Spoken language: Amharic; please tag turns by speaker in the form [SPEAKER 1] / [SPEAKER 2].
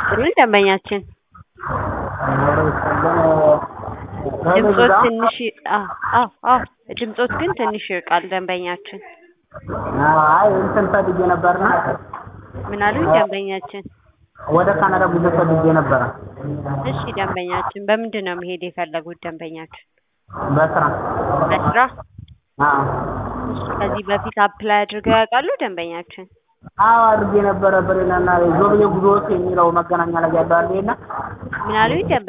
[SPEAKER 1] ይስጥልኝ ደንበኛችን ድምጾት ትንሽ አዎ አዎ አዎ ድምጾት ግን ትንሽ ይርቃል ደንበኛችን
[SPEAKER 2] አይ እንትን ፈልጌ ነበርና
[SPEAKER 1] ምን አሉኝ ደንበኛችን
[SPEAKER 2] ወደ ካናዳ ጉዞ ፈልጌ ነበረ
[SPEAKER 1] እሺ ደንበኛችን በምንድን ነው መሄድ የፈለጉት ደንበኛችን
[SPEAKER 2] በስራ
[SPEAKER 1] በስራ
[SPEAKER 2] አዎ
[SPEAKER 1] እሺ ከዚህ በፊት አፕላይ አድርገው ያውቃሉ ደንበኛችን
[SPEAKER 2] አዎ አድርጌ ነበረ በሌላና ዞብዬ ጉዞዎች የሚለው መገናኛ ላይ ያለው አለ የለ
[SPEAKER 1] ምን አሉኝ ደንበ